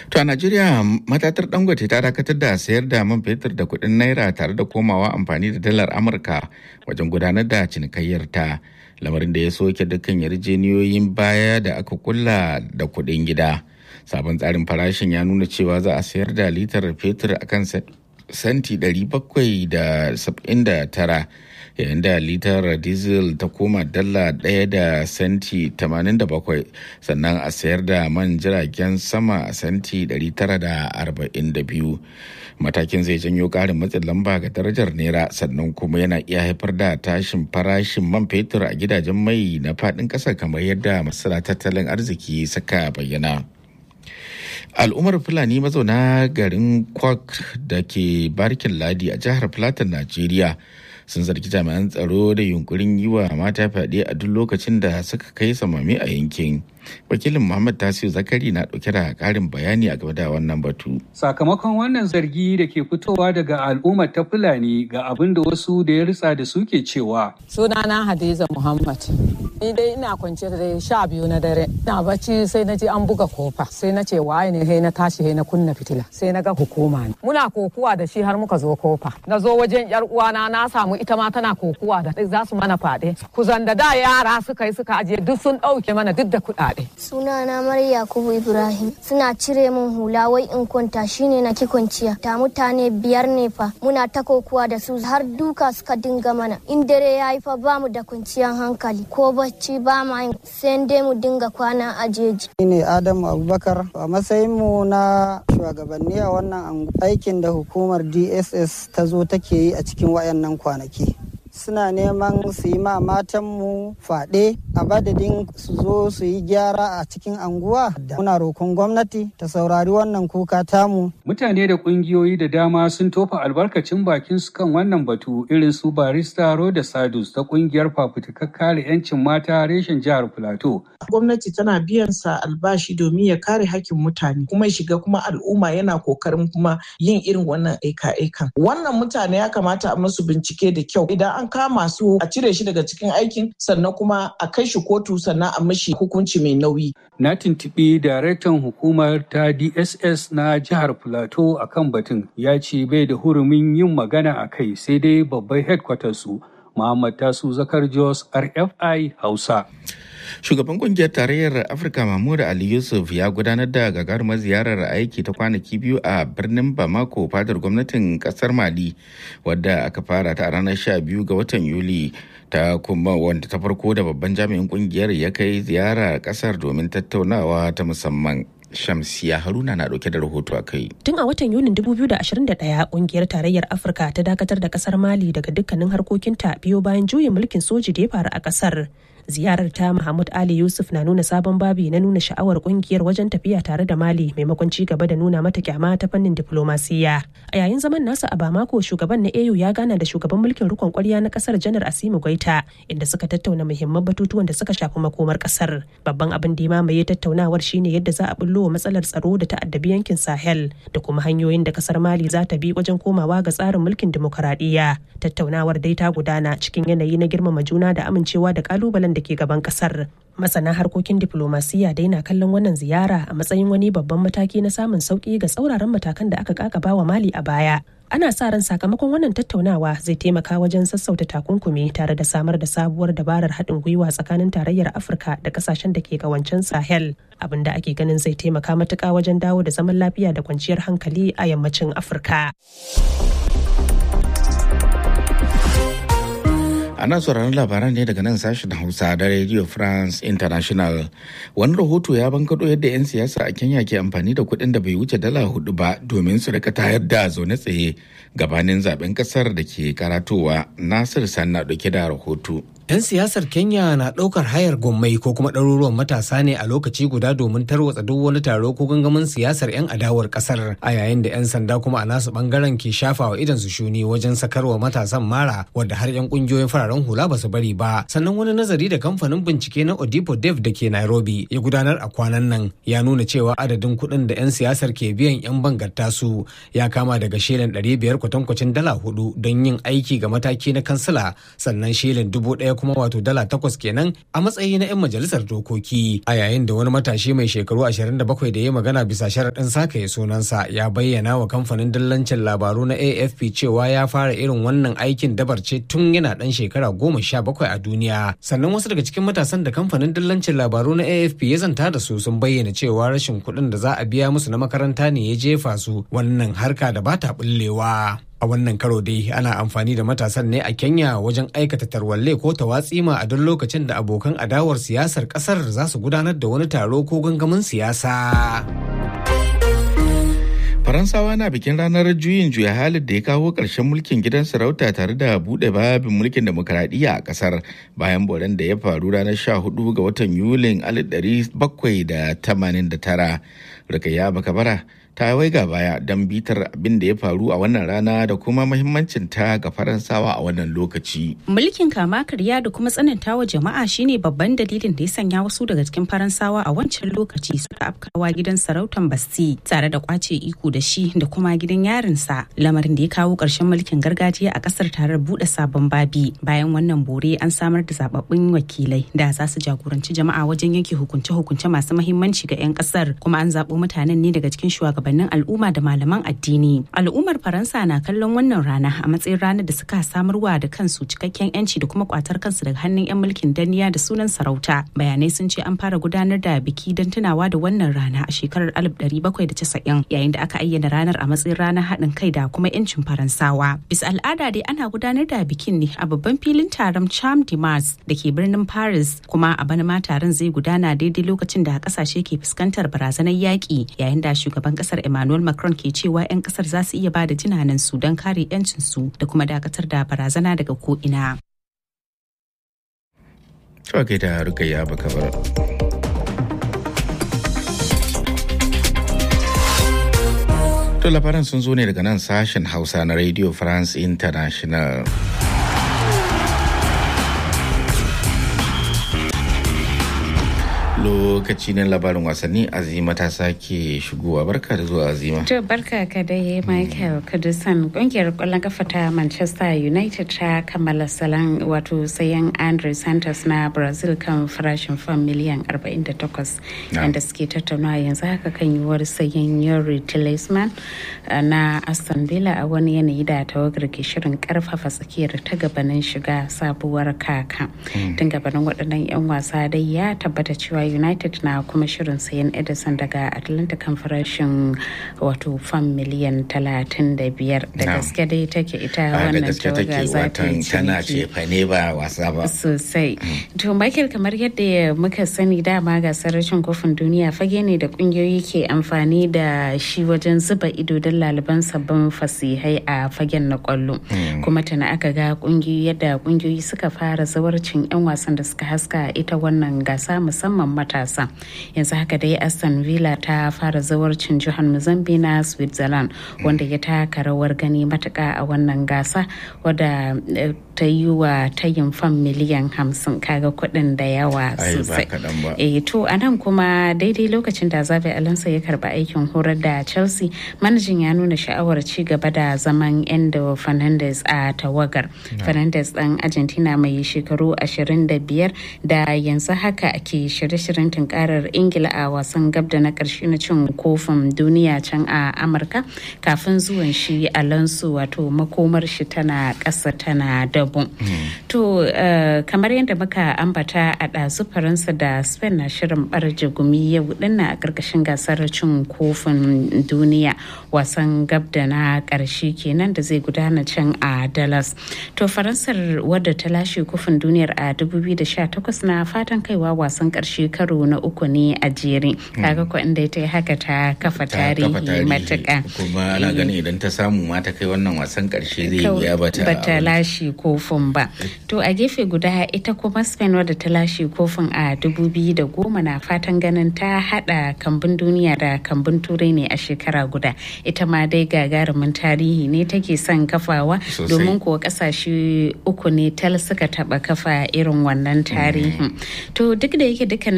To a Najeriya matatar Dangote ta dakatar da sayar da man fetur da kuɗin naira tare da komawa amfani da dalar Amurka wajen gudanar da cinikayyar ta lamarin da ya soke dukkan yarjeniyoyin baya da aka kulla da kuɗin gida. Sabon tsarin farashin ya nuna cewa za a sayar da litar fetur akan senti 779 yayin da litar diesel ta koma dala ɗaya da senti 87 sannan a sayar da man jiragen sama a senti 942 matakin zai janyo ƙarin matsin lamba ga darajar naira sannan kuma yana iya haifar da tashin farashin man fetur a gidajen mai na faɗin ƙasa kamar yadda masana tattalin arziki suka bayyana. al'ummar fulani mazauna garin kwak da ke barkin ladi a jihar plateau najeriya sun zargi jami'an tsaro da yunkurin yi wa mata fyaɗe a duk lokacin da suka kai samami a yankin wakilin muhammad tasiu zakari na ɗauke da ƙarin bayani a game da wannan batu sakamakon wannan zargi da ke fitowa daga al'ummar ta fulani ga abin da wasu da ya ritsa da su ke cewa sunana hadiza muhammad ni dai ina kwance da sha biyu na dare ina bacci sai na ji an buga kofa sai na ce waye ne sai na tashi sai na kunna fitila sai na ga hukuma ne muna kokuwa da shi har muka zo kofa na zo wajen yar uwana na samu ita ma tana kokuwa da za su mana fade kuzan da da yara suka yi suka ajiye duk sun ɗauke mana duk da kuɗaɗe sunana Maryam Yakubu Ibrahim suna cire min hula wai in kwanta shine na ki kwanciya ta mutane biyar ne fa muna ta kokuwa da su har duka suka dinga mana in dare yayi fa bamu da kwanciyar hankali ko bacci ba ma yin sai dai mu dinga kwana a jeji ne Adamu Abubakar a matsayin mu na shugabanni a wannan aikin da hukumar DSS ta zo take yi a cikin wayannan kwanaki suna neman su yi ma matanmu faɗe a badadin su zo su yi gyara a cikin anguwa da muna roƙon gwamnati ta saurari wannan kuka tamu. Mutane da ƙungiyoyi da dama sun tofa albarkacin bakin su kan wannan batu irin su barista Roda Sadus ta ƙungiyar fafutukar kare 'yancin mata reshen jihar Filato. Gwamnati tana biyan sa albashi domin ya kare hakkin mutane kuma shiga kuma al'umma yana kokarin kuma yin irin wannan aika-aikan. Wannan mutane ya kamata a musu bincike da kyau idan an kama su a cire shi daga cikin aikin sannan kuma a kai shi kotu sannan a mashi hukunci mai nauyi. Na tuntuɓi daraktan hukumar ta DSS na jihar Plateau a kan batun ya ce bai da hurumin yin magana a kai sai dai babban headquarters su Muhammad Tasu Zakar Jos RFI Hausa. Shugaban kungiyar tarayyar Afirka Mahmud Ali Yusuf ya gudanar da gagarumar ziyarar aiki ta kwanaki biyu a birnin Bamako fadar gwamnatin kasar Mali wadda aka fara ta a ranar 12 ga watan Yuli ta kuma wanda ta farko da babban jami'in kungiyar ya kai ziyara kasar domin tattaunawa ta musamman. Shamsiya Haruna na dauke da rahoto a kai. Tun a watan Yunin 2021 kungiyar tarayyar Afirka ta dakatar da kasar Mali daga dukkanin harkokinta biyo bayan juyin mulkin soji da ya faru a kasar. ziyarar ta Mahmud Ali Yusuf na nuna sabon babi na nuna sha'awar kungiyar wajen tafiya tare da Mali maimakon ci gaba da nuna mata kyama ta fannin diplomasiya. A yayin zaman nasa a Bamako shugaban na AU ya gana da shugaban mulkin rikon kwarya na kasar Janar Asimu Goita inda suka tattauna muhimman batutuwan da suka shafi makomar kasar. Babban abin da ya mamaye tattaunawar shine yadda za a bullo wa matsalar tsaro da ta'addabi yankin Sahel da kuma hanyoyin da kasar Mali za ta bi wajen komawa ga tsarin mulkin dimokuraɗiyya. Tattaunawar dai ta gudana cikin yanayi na girmama juna da amincewa da kalubalen da ke gaban kasar masana harkokin diplomasiya dai na kallon wannan ziyara a matsayin wani babban mataki na samun sauki ga tsauraran matakan da aka kakaba wa mali a baya ana sa ran sakamakon wannan tattaunawa zai taimaka wajen sassauta takunkumi tare da samar da sabuwar dabarar haɗin gwiwa tsakanin tarayyar afirka da kasashen da ke kawancen sahel abin da ake ganin zai taimaka matuƙa wajen dawo da zaman lafiya da kwanciyar hankali a yammacin afirka ana sauraron labaran ne daga nan sashen hausa da radio france international wani rahoto ya bankado yadda 'yan siyasa a kenya ke amfani da kuɗin da bai wuce dala hudu ba domin su rika tayar da zaune tsaye gabanin zaben kasar da ke karatowa nasir sanna dauke da rahoto 'Yan siyasar Kenya na ɗaukar hayar gwammai ko kuma ɗaruruwan matasa ne a lokaci guda domin tarwatsa duk wani taro ko gangamin siyasar 'yan adawar ƙasar a yayin da 'yan sanda kuma a nasu ɓangaren ke shafa wa idan su shuni wajen sakarwa matasan mara wadda har 'yan ƙungiyoyin fararen hula ba su bari ba. Sannan wani nazari da kamfanin bincike na Odipo Dev da ke Nairobi ya gudanar a kwanan nan ya nuna cewa adadin kuɗin da 'yan siyasar ke biyan 'yan bangarta su ya kama daga shilin 500 kwatankwacin dala hudu don yin aiki ga mataki na kansila sannan shilin dubu ɗaya ɗaya kuma wato dala takwas kenan a matsayi na 'yan majalisar dokoki a yayin da wani matashi mai shekaru 27 da ya magana bisa sharaɗin sakaye sunansa ya bayyana wa kamfanin dillancin labaru na afp cewa ya fara irin wannan aikin dabar ce tun yana ɗan shekara goma sha bakwai a duniya sannan wasu daga cikin matasan da kamfanin dillancin labaru na afp ya zanta da su sun bayyana cewa rashin kuɗin da za a biya musu na makaranta ne ya jefa su wannan harka da bata bullewa. a wannan karo dai ana amfani da matasan ne a kenya wajen aikata tarwalle ko tawatsima a duk lokacin da abokan adawar siyasar kasar za su gudanar da wani taro ko gangamin siyasa faransawa na bikin ranar juyin juya halin da ya kawo ƙarshen mulkin gidan sarauta tare da buɗe babin mulkin demokaradiyya a ƙasar bayan boran da ya faru ranar 14 ga watan yulin 1789 rikaya bakabara ta waiga baya don bitar abin da ya faru a wannan rana da kuma mahimmancin ta ga faransawa a wannan lokaci. Mulkin kama karya da kuma tsanantawa jama'a shine babban dalilin da ya sanya wasu daga cikin faransawa a wancan lokaci suka afkawa gidan sarautan Basti tare da kwace iko da shi da kuma gidan yarinsa lamarin da ya kawo ƙarshen mulkin gargajiya a ƙasar tare da buɗe sabon babi bayan wannan bore an samar da zababbun wakilai da za su jagoranci jama'a wajen yanke hukunce-hukunce masu mahimmanci ga 'yan ƙasar kuma an zaɓo mutanen ne daga cikin shugaban shugabannin al'umma da malaman addini al'ummar faransa na kallon wannan rana a matsayin ranar da suka samarwa da kansu cikakken yanci da kuma kwatar kansu daga hannun 'yan mulkin danniya da sunan sarauta bayanai sun ce an fara gudanar da biki don tunawa da wannan rana a shekarar 1790 yayin da aka ayyana ranar a matsayin ranar haɗin kai da kuma 'yancin faransawa bisa al'ada dai ana gudanar da bikin ne a babban filin taron charm de mars da ke birnin paris kuma a bana ma taron zai gudana daidai lokacin da kasashe ke fuskantar barazanar yaƙi yayin da shugaban ƙasar kasar Emmanuel Macron ke cewa 'yan kasar za su iya ba da jinanan su don kare 'yancinsu da kuma dakatar da barazana daga ko'ina. Cewa kai da rukayya baka bar. To labaran sun zo ne daga nan sashen Hausa na Radio France International. lokaci na labarin wasanni azima ta sake shigowa barka da zuwa azima to barka ka dai michael kudusan kungiyar kwallon kafa ta manchester united ta kammala salon wato sayan andre santos na brazil kan farashin fam miliyan 48 yadda suke tattaunawa yanzu haka kan yiwuwar sayan yuri tillesman na aston villa a wani yanayi da tawagar ke shirin karfafa tsakiyar ta gabanin shiga sabuwar kaka tun gabanin waɗannan 'yan wasa dai ya tabbata cewa united na kuma shirin sayan edison daga atlanta kan farashin wato fam miliyan 35 da gaske dai take ita wannan tawaga za ta yi tana ce ne ba wasa ba sosai to michael kamar yadda muka sani dama gasar rashin kofin duniya fage ne da kungiyoyi ke amfani da shi wajen zuba ido don laliban sabbin fasihai a fagen na kwallo kuma tana aka ga kungiyoyi yadda kungiyoyi suka fara zawarcin 'yan wasan da suka haska ita wannan gasa musamman matasa yanzu haka dai aston villa ta fara zawarcin jihar mozambique na switzerland wanda ya taka rawar gani matuka a wannan gasa wadda ta yi wa tayin fam miliyan hamsin kaga kuɗin da yawa sosai e to a nan kuma daidai lokacin da zabe alonso ya karba aikin horar da chelsea manajin ya nuna sha'awar ci gaba da zaman endo fernandez a tawagar fernandez dan argentina mai shekaru 25 da yanzu haka ke shirye-shiryen tunkarar ingila a wasan gab da na karshe na cin kofin duniya can a amurka kafin zuwan shi alonso wato makomar shi tana ƙasa tana dabu to kamar yadda muka ambata a ɗazu faransa da spain na shirin barje gumi yau dinna a ƙarƙashin gasar cin kofin duniya wasan gab da na ƙarshe kenan da zai gudana can a dallas to faransar wadda ta lashe kofin duniyar a 2018 na fatan kaiwa wasan ƙarshe karo na uku ne a jere kaga ko inda ta yi haka ta kafa tarihi matuƙa kuma ana ganin idan ta samu ma ta kai wannan wasan ƙarshe zai wuya bata bata lashe kofin ba to a gefe guda ita kuma spain wadda ta lashe kofin a 2010 na fatan ganin ta hada kambun duniya da kambun turai ne a shekara guda ita ma dai gagarumin tarihi ne take son kafawa domin kuwa kasashe uku ne tal suka taba kafa irin wannan tarihin to duk da yake dukkanin tawagogi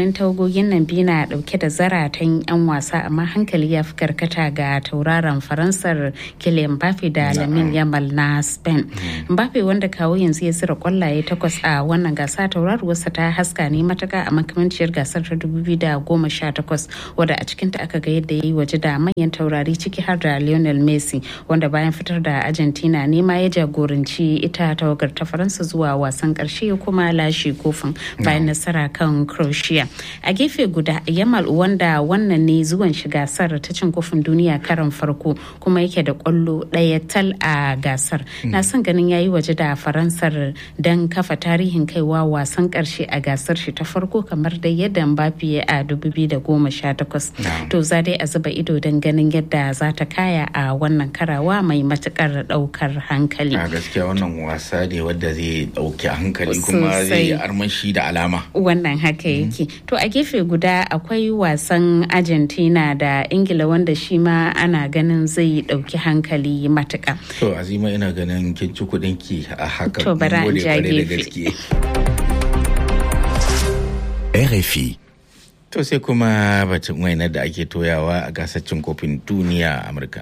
tawagogin nan biyu na dauke da zaratan 'yan wasa amma hankali ya fi karkata ga tauraron faransar Kylian Mbappe da Lamin Yamal na Spain. Mbappe wanda kawo yanzu ya zira kwallaye takwas a wannan gasa tauraruwarsa ta haska ne matuka a makamanciyar gasar ta 2018 wadda a cikinta aka ga yadda ya yi waje da manyan taurari ciki har da Lionel Messi wanda bayan fitar da Argentina ne ma ya jagoranci ita tawagar ta Faransa zuwa wasan karshe kuma lashe kofin bayan nasara kan Croatia. A gefe guda Yamal wanda wannan ne zuwan shi gasar ta cin kofin duniya karan farko kuma yake da kwallo ɗaya tal a gasar. Na son ganin yayi waje da Faransar don kafa tarihin kaiwa wasan karshe a gasar shi ta farko kamar da yadda Mbappe a 2018. To za dai a zuba ido don ganin yadda za ta kaya a wannan karawa mai matukar daukar hankali. A gaskiya wannan wasa ne wadda zai dauki hankali kuma zai armashi da alama. Wannan haka yake. To a gefe guda akwai wasan Argentina da Ingila wanda shi ma ana ganin zai dauki hankali matuka. To Azima ina ganin kin ci kudin ki a haka. To bara an ja gefe. RFI. To sai kuma batun wainar da ake toyawa a gasar cin kofin duniya a Amurka.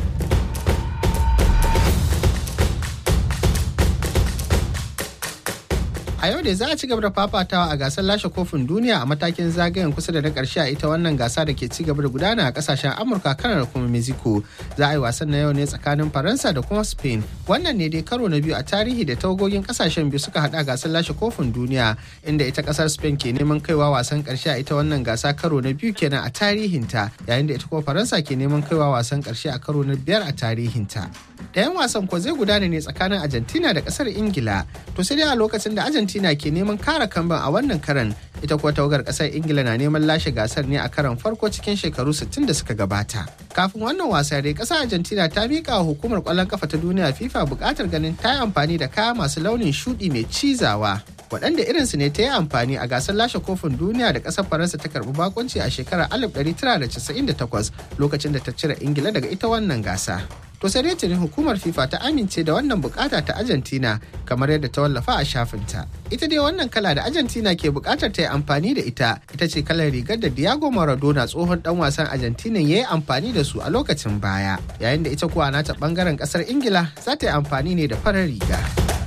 a yau da za a ci gaba da fafatawa a gasar lashe kofin duniya a matakin zagayen kusa da na karshe a ita wannan gasa da ke ci gaba da gudana a kasashen amurka kanar kuma mexico za a yi wasan na yau ne tsakanin faransa da kuma spain wannan ne dai karo na biyu a tarihi da tawagogin kasashen biyu suka hada gasar lashe kofin duniya inda ita kasar spain ke neman kaiwa wasan karshe a ita wannan gasa karo na biyu kenan a tarihinta yayin da ita kuma faransa ke neman kaiwa wasan karshe a karo na biyar a tarihinta ɗayan wasan ko zai gudana ne tsakanin argentina da kasar ingila to sai dai a lokacin da argentina ke neman kara kamban a wannan karan ita kuwa tawagar kasar ingila na neman lashe gasar ne a karan farko cikin shekaru 60 da suka gabata kafin wannan wasa dai kasar argentina ta miƙa wa hukumar ƙwallon kafa ta duniya fifa buƙatar ganin ta yi amfani da kaya masu launin shuɗi mai cizawa waɗanda irinsu ne ta yi amfani a gasar lashe kofin duniya da ƙasar faransa ta karɓi bakunci a shekarar 1998 lokacin da ta cire ingila daga ita wannan gasa to sai dai tuni hukumar fifa ta amince da wannan bukata ta argentina kamar yadda ta wallafa a shafinta ita dai wannan kala da argentina ke bukatar ta yi amfani da ita ita ce kalar rigar da diego maradona tsohon dan wasan argentina ya yi amfani da su a lokacin baya yayin da ita kuwa nata bangaren kasar ingila za ta yi amfani ne da farar riga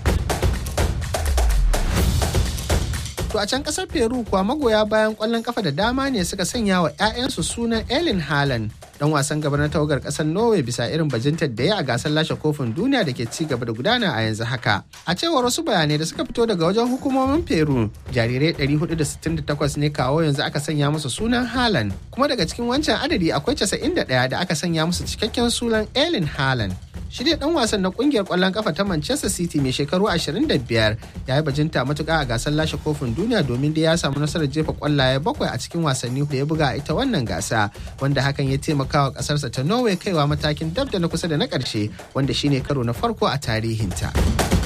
To a can kasar Peru kuwa magoya bayan kwallon kafa da dama ne suka sanya wa 'ya'yansu sunan Ellen Haaland dan wasan gaba na tawagar kasar Norway bisa irin bajintar da ya a gasar lashe kofin duniya da ke ci gaba da gudana a yanzu haka. A cewar wasu bayanai da suka fito daga wajen hukumomin Peru, jarirai 468 ne kawo yanzu aka sanya musu sunan Haaland, kuma daga cikin wancan adadi akwai 91 da aka sanya musu cikakken sunan Ellen Haaland. shi dai dan wasan na kungiyar kwallon kafa ta Manchester City mai shekaru 25 ya yi bajinta matuka a gasar lashe kofin duniya domin da ya samu nasarar jefa kwallaye bakwai a cikin wasanni da ya buga a ita wannan gasa wanda hakan ya taimaka wa kasarsa ta Norway kaiwa matakin dab da na kusa da na karshe wanda shine karo na farko a tarihinta.